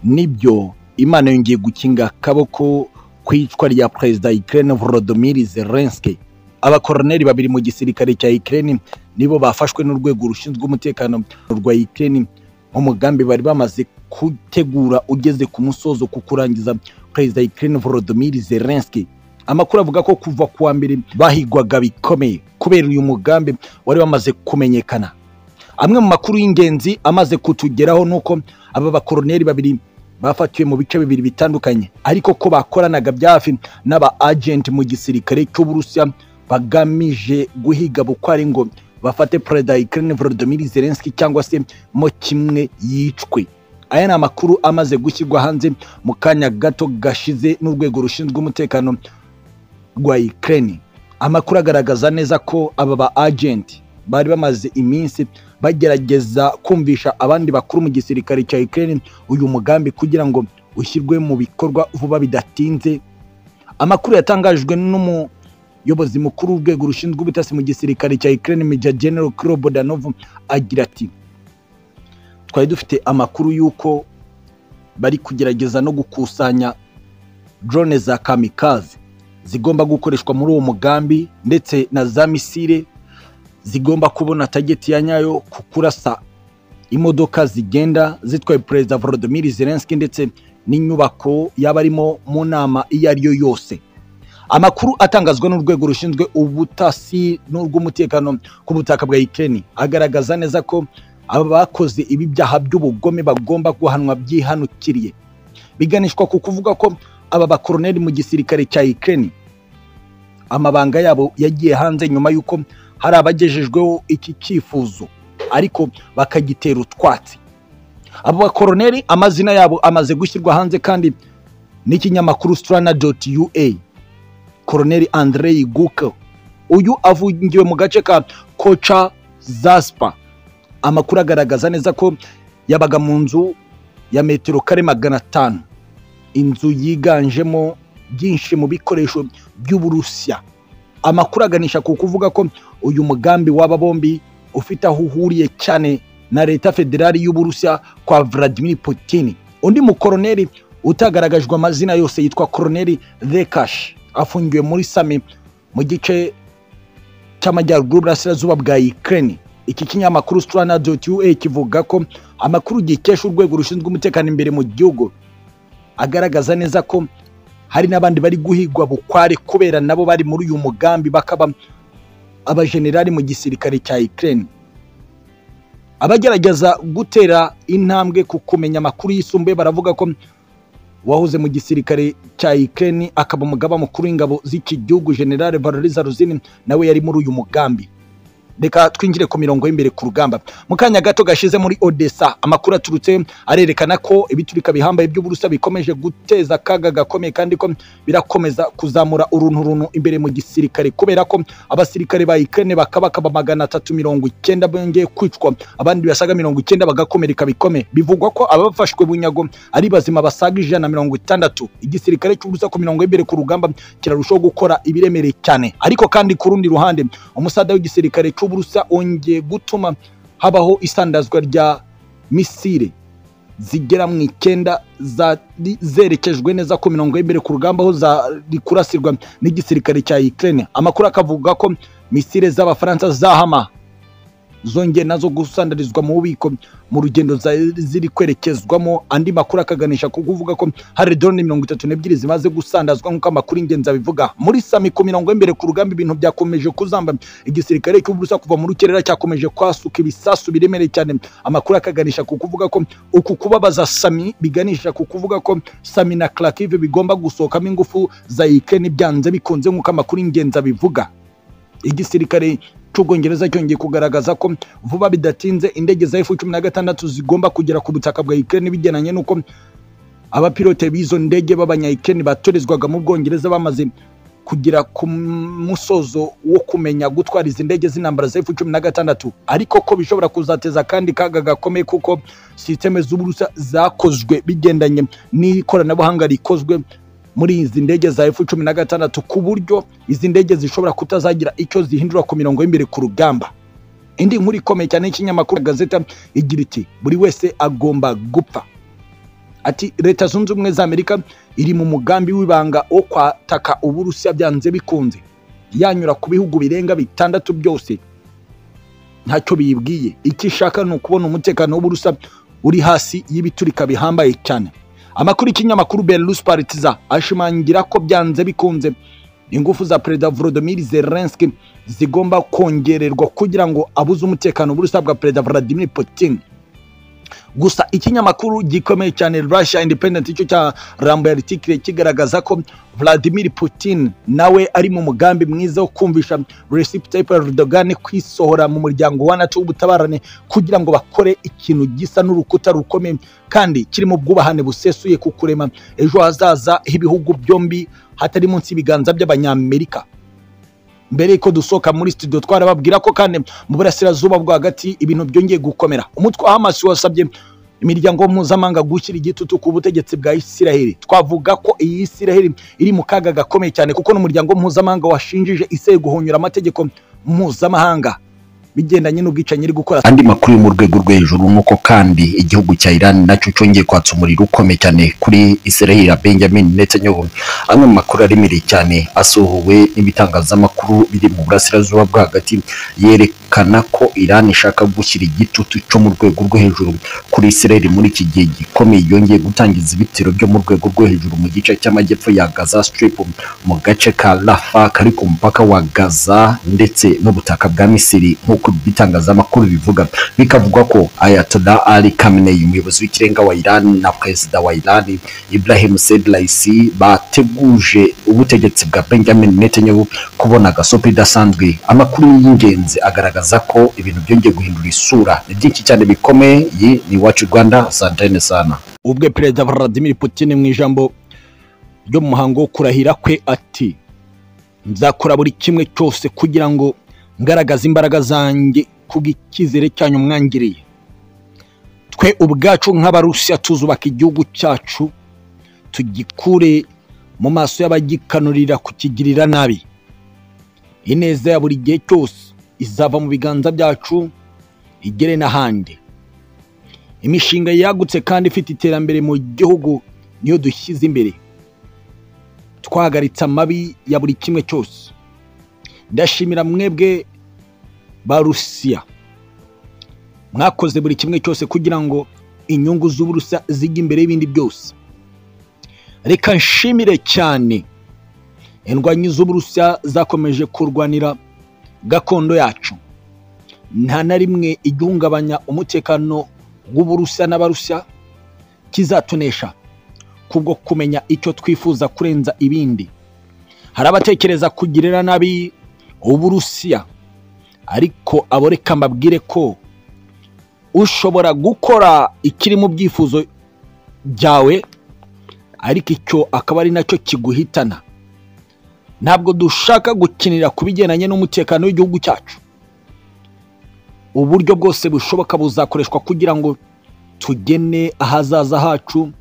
nibyo imana yongeye gukinga akaboko ku icwa rya perezida Ukraine Volodymyr Zelensky abakoroneri babiri mu gisirikare cya Ukraine nibo bafashwe n'urwego rushinzwe umutekano rwa Ukraine umugambi bari bamaze gutegura ugeze ku musozo ku kurangiza perezida Ukraine Volodymyr Zelensky amakuru avuga ko kuva ku wa mbere bahigwaga bikomeye kubera uyu mugambi wari wamaze kumenyekana amwe mu makuru y'ingenzi amaze kutugeraho ni uko aba bakoroneri babiri bafatiwe mu bice bibiri bitandukanye ariko ko bakoranaga bya hafi n'aba agenti mu gisirikare cy'uburusiya bagamije guhiga bukwari ngo bafate perezida Ukraine Volodymyr Zelensky cyangwa se mo kimwe yicwe aya ni amakuru amaze gushyirwa hanze mu kanya gato gashize n'urwego rushinzwe umutekano rwa Ukraine amakuru agaragaza neza ko aba ba agenti bari bamaze iminsi bagerageza kumvisha abandi bakuru mu gisirikare cya Ukraine uyu mugambi kugira ngo ushyirwe mu bikorwa vuba bidatinze amakuru yatangajwe n'umuyobozi mukuru w'urwego rushinzwe ubutasi mu gisirikare cya Ukraine Major General Kiro Bodanov agira ati twari dufite amakuru y'uko bari kugerageza no gukusanya drone za kamikaze zigomba gukoreshwa muri uwo mugambi ndetse na za misile zigomba kubona tageti ya nyayo ku kurasa imodoka zigenda zitwaye perezida Volodymyr Zelensky ndetse n'inyubako y'abarimo mu nama iyo ari yo yose amakuru atangazwa n'urwego rushinzwe ubutasi n'urw'umutekano ku butaka bwa Ukraine agaragaza neza ko aba bakoze ibi byaha by'ubugome bagomba guhanwa byihanukiriye biganishwa ku kuvuga ko aba bakoroneri mu gisirikare cya Ukraine amabanga yabo yagiye hanze nyuma y'uko hari abagejejweho iki cyifuzo ariko bakagitera utwatsi abo bakoroneri amazina yabo amaze gushyirwa hanze kandi n'ikinyamakuru strana doti ua koroneri andrei guke uyu afungiwe mu gace ka koca zaspa amakuru agaragaza neza ko yabaga mu nzu ya metero kare magana atanu inzu yiganjemo byinshi mu bikoresho by'uburusiya amakuru aganisha ku kuvuga ko uyu mugambi w'aba bombi ufite aho uhuriye cyane na leta federali y'uburusiya kwa Vladimir Putin undi mukoroneri utagaragajwe amazina yose yitwa koroneri Rekash afungiwe muri sami mu gice cy'amajyaruguru burasirazuba bwa Ukraine iki kinyamakuru strana.ua kivuga ko amakuru gikesha urwego rushinzwe umutekano imbere mu gihugu agaragaza neza ko hari n'abandi bari guhigwa bukware kubera nabo bari muri uyu mugambi bakaba abajenerali mu gisirikare cya Ukraine abagerageza gutera intambwe ku kumenya amakuru yisumbuye baravuga ko wahoze mu gisirikare cya Ukraine akaba umugaba mukuru w'ingabo z'iki gihugu General Valery Zaruzin nawe yari muri uyu mugambi reka twinjire ku mirongo y'imbere ku rugamba mu kanya gato gashize muri odessa amakuru aturutse arerekana ko ibiturika bihambaye by'uburusa bikomeje guteza akaga gakomeye kandi ko birakomeza kuzamura urunturuntu imbere mu gisirikare kubera ko abasirikare ba Ukraine bakabakaba magana atatu mirongo icyenda bongeye kwicwa abandi basaga mirongo icyenda bagakomereka bikomeye bivugwa ko abafashwe bunyago ari bazima basaga ijana na mirongo itandatu igisirikare cy'uburusa ku mirongo y'imbere ku rugamba kirarushaho gukora ibiremereye cyane ariko kandi ku rundi ruhande umusada w'igisirikare cy'uburusa wongeye gutuma habaho isandazwa rya misile zigera mu icyenda zerekejwe neza ku mirongo y'imbere ku rugamba aho zari kurasirwa n'igisirikare cya Ukraine amakuru akavuga ko misile z'abafaransa zahama zongeye nazo gusandarizwa mu bubiko mu rugendo ziri kwerekezwamo andi makuru akaganisha ku kuvuga ko hari drone mirongo itatu n'ebyiri zimaze gusandazwa nk'uko amakuru ingenzi abivuga muri sami ku mirongo y'imbere ku rugamba ibintu byakomeje kuzamba igisirikare cy'uburusa kuva mu rukerera cyakomeje kwasuka ibisasu biremereye cyane amakuru akaganisha ku kuvuga ko uku kubabaza sami biganisha ku kuvuga ko sami na Kharkiv bigomba gusohokamo ingufu za Ukraine byanze bikunze nk'uko amakuru ingenzi abivuga igisirikare cy'ubwongereza cyongeye kugaragaza ko vuba bidatinze indege za F-16 zigomba kugera ku butaka bwa Ukraine bigenanye n'uko abapilote b'izo ndege b'abanya-Ukraine batorezwaga mu bwongereza bamaze kugera ku musozo wo kumenya gutwara izi ndege z'intambara za F-16 ariko ko bishobora kuzateza kandi kaga gakomeye kuko sisiteme z'uburusa zakozwe bigendanye n'ikoranabuhanga rikozwe muri izi ndege za F-16 ku buryo izi ndege zishobora kutazagira icyo zihindura ku mirongo y'imbere ku rugamba indi nkuru ikomeye cyane y'ikinyamakuru gazeta igira iti buri wese agomba gupfa ati leta zunze ubumwe za amerika iri mu mugambi w'ibanga wo kwataka uburusiya byanze bikunze yanyura ku bihugu birenga bitandatu byose ntacyo biyibwiye icyo ishaka ni ukubona umutekano w'uburusiya uri hasi y'ibiturika bihambaye cyane amakuru y'ikinyamakuru belarus partiza ashimangira ko byanze bikunze ingufu za perezida volodymyr zelensky zigomba kongererwa kugira ngo abuze umutekano uburusiya bwa perezida vladimir putin gusa ikinyamakuru gikomeye cyane russia independent icyo cya rambo yari kirekire kigaragaza ko vladimir putin nawe ari mu mugambi mwiza wo kumvisha recep tayyip erdogan kwisohora mu muryango wa nato w'ubutabarane kugira ngo bakore ikintu gisa n'urukuta rukomeye kandi kirimo ubwubahane busesuye ku kurema ejo hazaza h'ibihugu byombi hatari munsi y'ibiganza by'abanyamerika mbere yuko dusohoka muri studio twarababwira ko kandi mu burasirazuba bwo hagati ibintu byongeye gukomera umutwe wa hamasi wasabye imiryango mpuzamahanga gushyira igitutu ku butegetsi bwa isiraheli twavuga ko iyi isiraheli iri mu kaga gakomeye cyane kuko n'umuryango mpuzamahanga washinjije isiraheli guhonyura amategeko mpuzamahanga bigendanye n'ubwicanyi iri gukora andi makuru yo mu rwego rwo hejuru ni uko kandi igihugu cya Iran nacyo cyongeye kwatsa umuriro ukomeye cyane kuri Israel ya Benjamin Netanyahu amwe mu makuru aremereye cyane asohowe n'ibitangazamakuru biri mu burasirazuba bwo hagati yerekana ko Iran ishaka gushyira igitutu cyo mu rwego rwo hejuru kuri Israel muri iki gihe gikomeye yongeye gutangiza ibitero byo mu rwego rwo hejuru mu gice cy'amajyepfo ya Gaza Strip mu gace ka Rafah kari ku mupaka wa Gaza ndetse n'ubutaka bwa Misiri nk'uko nk'uko ibitangazamakuru bivuga bikavuga ko Ayatollah Ali Khamenei umuyobozi w'ikirenga wa Iran na perezida wa Iran Ibrahim Said Raisi bateguje ubutegetsi bwa Benjamin Netanyahu kubona agasopo idasanzwe amakuru y'ingenzi agaragaza ko ibintu byongeye guhindura isura ni byinshi cyane bikomeye iyi ni iwacu Rwanda santene sana ubwe perezida Vladimir Putin mu ijambo ryo mu muhango wo kurahira kwe ati nzakora buri kimwe cyose kugira ngo ngaragaza imbaraga zanjye kubw'icyizere cyanyu mwangiriye twe ubwacu nk'abarusiya tuzubaka igihugu cyacu tugikure mu maso y'abagikanurira kukigirira nabi ineza ya buri gihe cyose izava mu biganza byacu igere n'ahandi imishinga yagutse kandi ifite iterambere mu gihugu niyo dushyize imbere twahagaritse amabi ya buri kimwe cyose ndashimira mwebwe ba rusiya mwakoze buri kimwe cyose kugira ngo inyungu z'uburusiya zijye imbere y'ibindi byose reka nshimire cyane indwanyi z'uburusiya zakomeje kurwanira gakondo yacu nta na rimwe igihungabanya umutekano w'uburusiya n'abarusiya kizatunesha kubwo kumenya icyo twifuza kurenza ibindi hari abatekereza kugirira nabi uburusiya ariko abo reka mbabwire ko ushobora gukora ikiri mu byifuzo byawe ariko icyo akaba ari nacyo kiguhitana ntabwo dushaka gukinira ku bigendanye n'umutekano w'igihugu cyacu uburyo bwose bushoboka buzakoreshwa kugira ngo tugene ahazaza hacu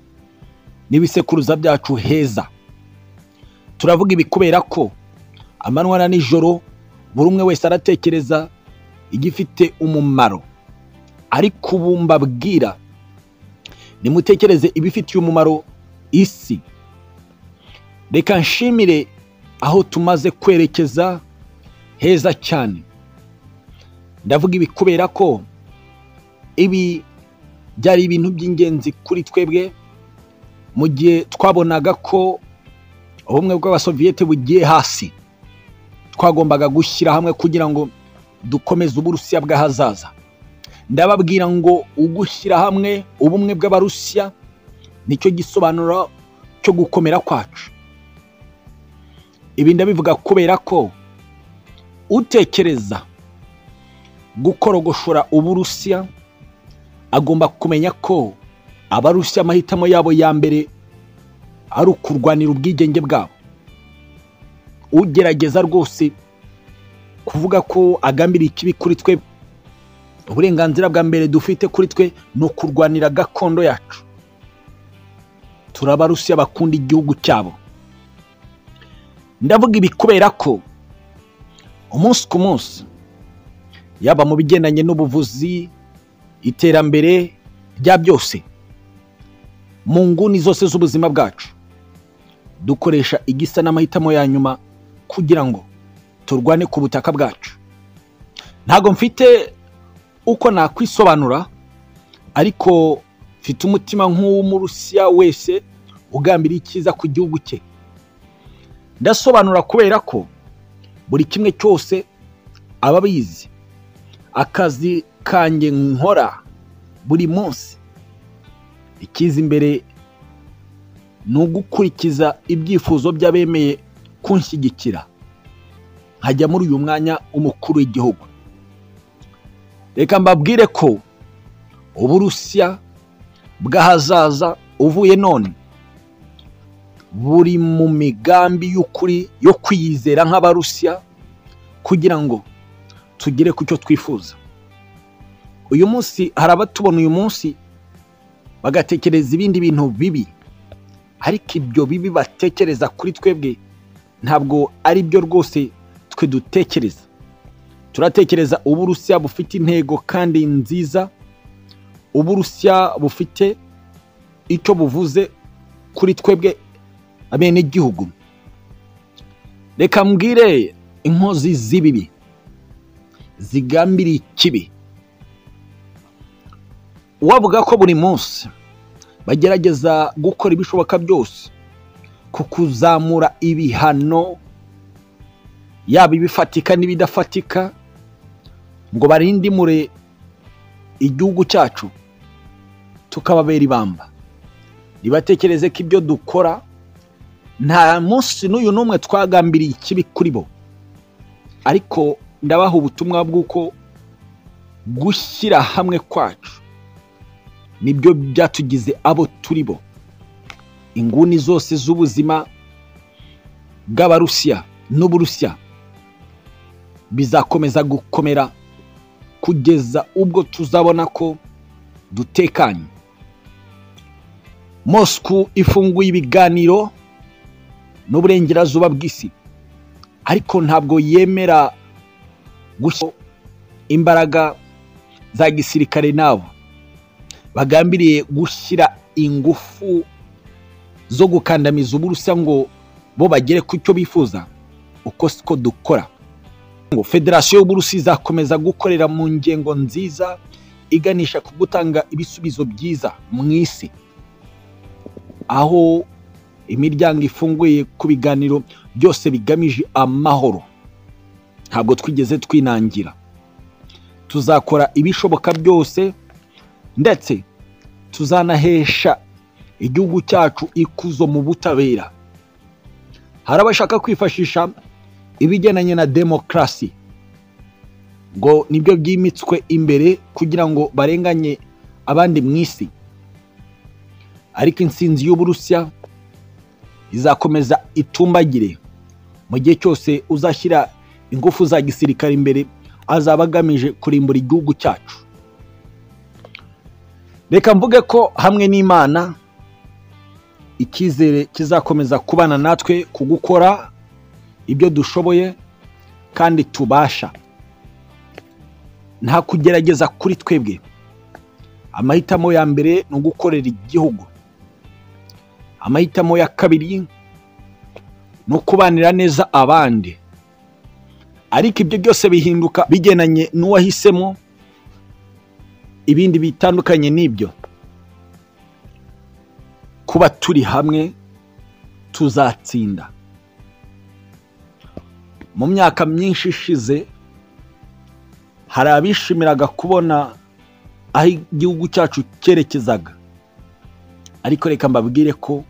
n'ibisekuruza byacu heza turavuga ibi kubera ko amanywa na nijoro buri umwe wese aratekereza igifite umumaro ariko ubu mbabwira nimutekereze ibifitiye umumaro isi reka nshimire aho tumaze kwerekeza heza cyane ndavuga ibi kubera ko ibi byari ibintu by'ingenzi kuri twebwe mu gihe twabonaga ko ubumwe bw'abasoviyete bugiye hasi twagombaga gushyira hamwe kugira ngo dukomeze uburusiya bw'ahazaza ndababwira ngo ugushyira hamwe ubumwe bw'abarusiya nicyo gisobanuro cyo gukomera kwacu ibi ndabivuga kubera ko utekereza gukorogoshora uburusiya agomba kumenya ko abarusiya amahitamo yabo ya mbere ari ukurwanira ubwigenge bwabo ugerageza rwose kuvuga ko agambiriye ikibi kuri twe uburenganzira bwa mbere dufite kuri twe ni ukurwanira gakondo yacu turabarusiya bakunda igihugu cyabo ndavuga ibi kubera ko umunsi ku munsi yaba mu bigendanye n'ubuvuzi iterambere rya byose mu nguni zose z'ubuzima bwacu dukoresha igisa n'amahitamo ya nyuma kugira ngo turwane ku butaka bwacu ntabwo mfite uko nakwisobanura ariko mfite umutima nk'uw'umurusiya wese ugambiriye icyiza ku gihugu cye ndasobanura kubera ko buri kimwe cyose aba abizi akazi kanjye nkora buri munsi ikiza imbere ni ugukurikiza ibyifuzo by'abemeye kunshyigikira nkajya muri uyu mwanya w'umukuru w'igihugu reka mbabwire ko uburusiya bw'ahazaza uvuye none buri mu migambi y'ukuri yo kwiyizera nk'abarusiya kugira ngo tugere ku cyo twifuza uyu munsi hari abatubona uyu munsi bagatekereza ibindi bintu bibi ariko ibyo bibi batekereza kuri twebwe ntabwo ari byo rwose twe dutekereza turatekereza uburusiya bufite intego kandi nziza uburusiya bufite icyo buvuze kuri twebwe bene igihugu reka mbwire inkozi z'ibibi zigambiriye ikibi wavuga ko buri munsi bagerageza gukora ibishoboka byose ku kuzamura ibihano yaba ibifatika n'ibidafatika ngo barindimure igihugu cyacu tukababera ibamba ntibatekereze ko ibyo dukora nta munsi n'uyu n'umwe twagambiriye ikibi kuri bo ariko ndabaha ubutumwa bw'uko gushyira hamwe kwacu nibyo byatugize abo turi bo inguni zose z'ubuzima bw'abarusiya n'uburusiya bizakomeza gukomera kugeza ubwo tuzabona ko dutekanye mosku ifunguye ibiganiro n'uburengerazuba bw'isi ariko ntabwo yemera gushyira imbaraga za gisirikare nabo bagambiriye gushyira ingufu zo gukandamiza uburusiya ngo bo bagere ku cyo bifuza uko siko dukora ngo federasiyo y'uburusiya izakomeza gukorera mu ngengo nziza iganisha ku gutanga ibisubizo byiza mu isi aho imiryango ifunguye ku biganiro byose bigamije amahoro ntabwo twigeze twinangira tuzakora ibishoboka byose ndetse tuzanahesha igihugu cyacu ikuzo mu butabera hari abashaka kwifashisha ibigendanye na demokarasi ngo nibyo byimitswe imbere kugira ngo barenganye abandi mu isi ariko insinzi y'uburusiya izakomeza itumbagire mu gihe cyose uzashyira ingufu za gisirikare imbere azaba agamije kurimbura igihugu cyacu reka mvuge ko hamwe n'imana icyizere kizakomeza kubana natwe ku gukora ibyo dushoboye kandi tubasha nta kugerageza kuri twebwe amahitamo ya mbere ni ugukorera igihugu amahitamo ya kabiri ni ukubanira neza abandi ariko ibyo byose bihinduka bigendanye n'uwahisemo ibindi bitandukanye n'ibyo kuba turi hamwe tuzatsinda mu myaka myinshi ishize hari abishimiraga kubona aho igihugu cyacu cyerekezaga ariko reka mbabwire ko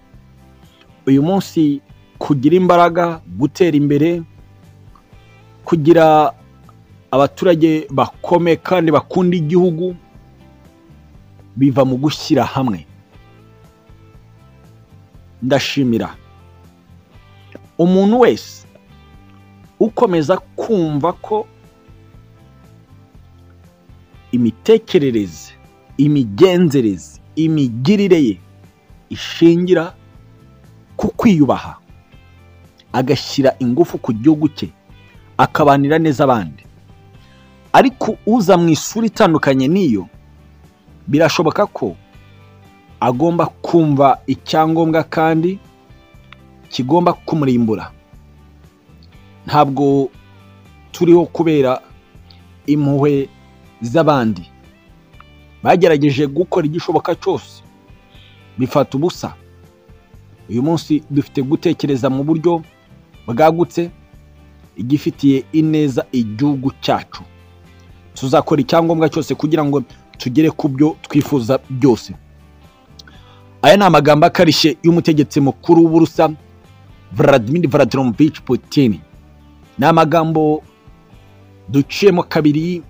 uyu munsi kugira imbaraga gutera imbere kugira abaturage bakome kandi bakunda igihugu biva mu gushyira hamwe ndashimira umuntu wese ukomeza kumva ko imitekerereze imigenzereze imigirire ye ishingira ku kwiyubaha agashyira ingufu ku gihugu cye akabanira neza abandi ariko uza mu isura itandukanye n'iyo birashoboka ko agomba kumva icyangombwa kandi kigomba kumurimbura ntabwo turiho kubera impuhwe z'abandi bagerageje gukora igishoboka cyose bifata ubusa uyu munsi dufite gutekereza mu buryo bwagutse igifitiye ineza igihugu cyacu tuzakora icyangombwa cyose kugira ngo tugere ku byo twifuza byose aya ni amagambo akarishye y'umutegetsi mukuru w'uburusa Vladimir Vladimirovich Putin ni amagambo duciyemo kabiri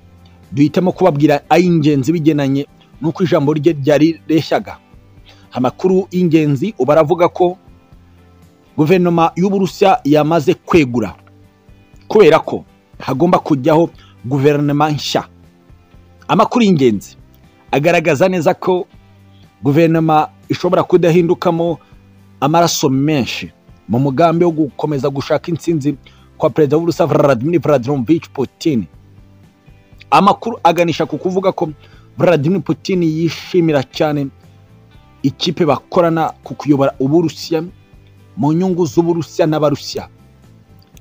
duhitamo kubabwira ay'ingenzi bigenanye n'uko ijambo rye ryareshyaga amakuru y'ingenzi ubu aravuga ko guverinoma y'uburusiya yamaze kwegura kubera ko hagomba kujyaho guverinoma nshya amakuru y'ingenzi agaragaza neza ko guverinoma ishobora kudahindukamo amaraso menshi mu mugambi wo gukomeza gushaka intsinzi kwa perezida w'uburusiya Vladimir Vladimirovich Putin amakuru aganisha ku kuvuga ko Vladimir Putin yishimira cyane ikipe bakorana ku kuyobora uburusiya mu nyungu z'uburusiya n'abarusiya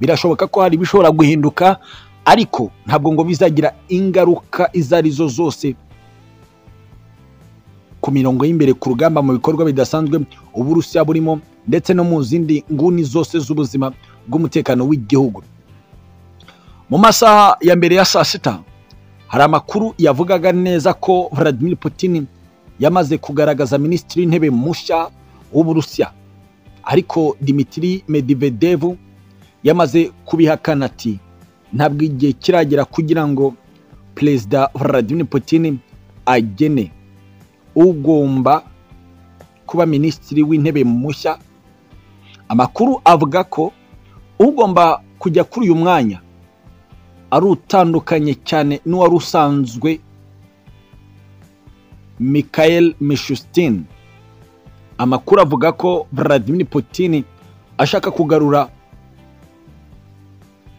birashoboka ko hari ibishobora guhinduka ariko ntabwo ngo bizagira ingaruka izo arizo zose ku mirongo y'imbere ku rugamba mu bikorwa bidasanzwe uburusiya burimo ndetse no mu zindi nguni zose z'ubuzima bw'umutekano w'igihugu mu masaha ya mbere ya saa sita hari amakuru yavugaga neza ko Vladimir Putin yamaze kugaragaza minisitiri w'intebe mushya w'uburusiya ariko dimitiri medivedevu yamaze kubihakana ati ntabwo igihe kiragera kugira ngo perezida Vladimir Putin agene ugomba kuba minisitiri w'intebe mushya amakuru avuga ko ugomba kujya kuri uyu mwanya ari utandukanye cyane n'uwari usanzwe Mikhail Mishustin amakuru avuga ko Vladimir Putin ashaka kugarura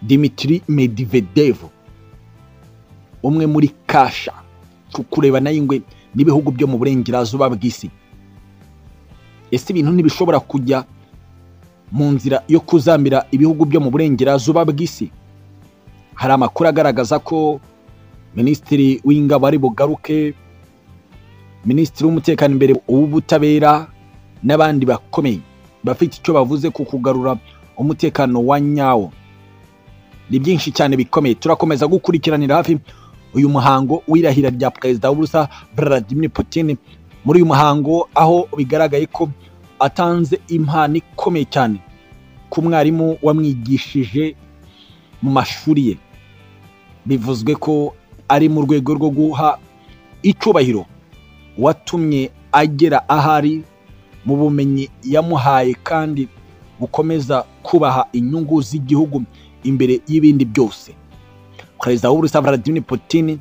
Dimitri Medvedev umwe muri kasha kukurebana y'ingwe n'ibihugu byo mu burengerazuba bw'isi ese ibintu ntibishobora kujya mu nzira yo kuzamira ibihugu byo mu burengerazuba bw'isi hari amakuru agaragaza ko minisitiri w'ingabo ari bugaruke minisitiri w'umutekano imbere w'ubutabera n'abandi bakomeye bafite icyo bavuze ku kugarura umutekano wa nyawo ni byinshi cyane bikomeye turakomeza gukurikiranira hafi uyu muhango w'irahira rya perezida w'uburusa Vladimir Putin muri uyu muhango aho bigaragaye ko atanze impano ikomeye cyane ku mwarimu wamwigishije mu mashuri ye bivuzwe ko ari mu rwego rwo guha icyubahiro watumye agera ahari mu bumenyi yamuhaye kandi bukomeza kubaha inyungu z'igihugu imbere y'ibindi byose perezida w'uburusiya Vladimir Putin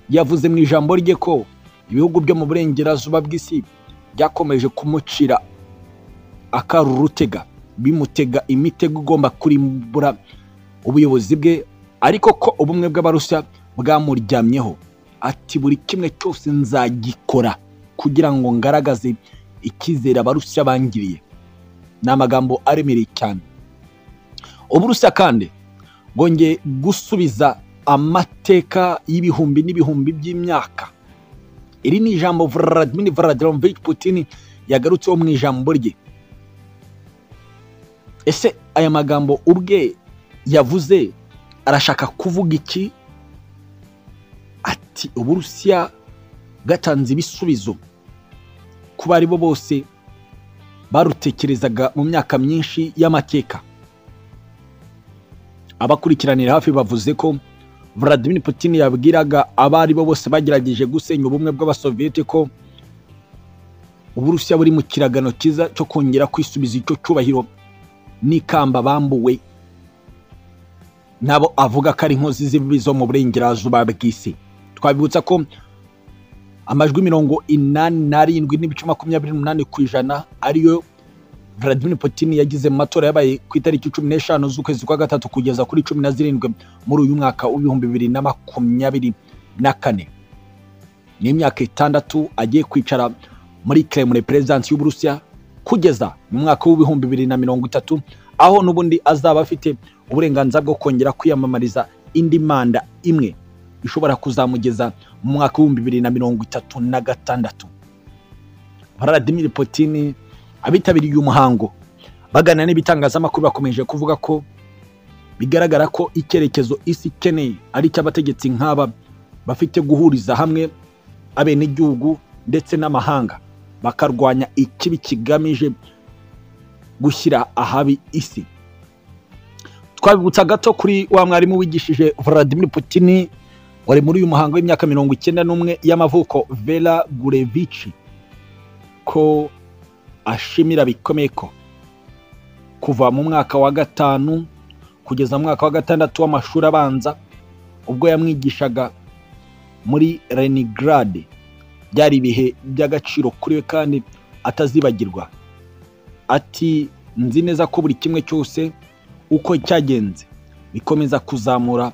yavuze mu ijambo rye ko ibihugu byo mu burengerazuba bw'isi byakomeje kumucira akarurutega bimutega imitego igomba kurimbura ubuyobozi bwe ariko ko ubumwe bw'abarusiya bwamuryamyeho ati buri kimwe cyose nzagikora kugira ngo ngaragaze icyizere abarusiya bangiriye ni amagambo aremereye cyane uburusiya kandi bwongeye gusubiza amateka y'ibihumbi n'ibihumbi by'imyaka iri ni ijambo Vladimir Vladimirovich Putin yagarutseho mu ijambo rye ese aya magambo ubwe yavuze arashaka kuvuga iki ati uburusiya bwatanze ibisubizo ku bari bo bose barutekerezaga mu myaka myinshi y'amateka abakurikiranira hafi bavuze ko Vladimir Putin yabwiraga abari bo bose bagerageje gusenya ubumwe bw'abasoviyete ko uburusiya buri mu kiragano cyiza cyo kongera kwisubiza icyo cyubahiro n'ikamba bambuwe nabo avuga ko ari inkozi z'ibibi zo mu burengerazuba bw'isi twabibutsa ko amajwi mirongo inani n'arindwi n'ibice makumyabiri n'umunani ku ijana ariyo Vladimir Putin yagize mu matora yabaye ku itariki cumi n'eshanu z'ukwezi kwa gatatu kugeza kuri cumi na zirindwi muri uyu mwaka w'ibihumbi bibiri na makumyabiri na kane ni imyaka itandatu agiye kwicara muri Kremlin perezidansi y'Uburusiya kugeza mu mwaka w'ibihumbi bibiri na mirongo itatu aho n'ubundi azaba afite uburenganzira bwo kongera kwiyamamariza indi manda imwe ishobora kuzamugeza mu mwaka w'ibihumbi bibiri na mirongo itatu na gatandatu Vladimir Putin abitabiriye umuhango bagana n'ibitangazamakuru bakomeje kuvuga ko bigaragara ko icyerekezo isi ikeneye ari icy'abategetsi nk'aba bafite guhuriza hamwe abenegihugu ndetse n'amahanga bakarwanya ikibi kigamije gushyira ahabi isi twabibutsa gato kuri wa mwarimu wigishije Vladimir Putin wari muri uyu muhango w'imyaka mirongo icyenda n'umwe y'amavuko Vera Gurevici ko ashimira bikomeye ko kuva mu mwaka wa gatanu kugeza mu mwaka wa gatandatu w'amashuri abanza ubwo yamwigishaga muri Leningrad byari ibihe by'agaciro kuri we kandi atazibagirwa ati nzi neza ko buri kimwe cyose uko cyagenze bikomeza kuzamura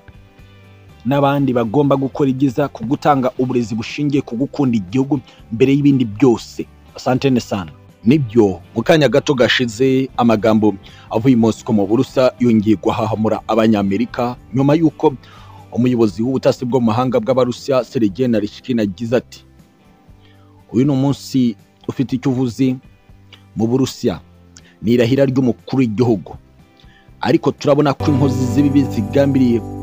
n'abandi bagomba gukora ibyiza ku gutanga uburezi bushingiye ku gukunda igihugu mbere y'ibindi byose asantene sana nibyo mu kanya gato gashize amagambo avuye i mosiko mu burusa yongeye guhahamura abanyamerika nyuma y'uko umuyobozi w'ubutasi bwo mu mahanga bw'abarusiya serege na rishikina agize ati uyu ni umunsi ufite icyo uvuze mu burusiya ni irahira ry'umukuru w'igihugu ariko turabona ko inkozi z'ibibi zigambiriye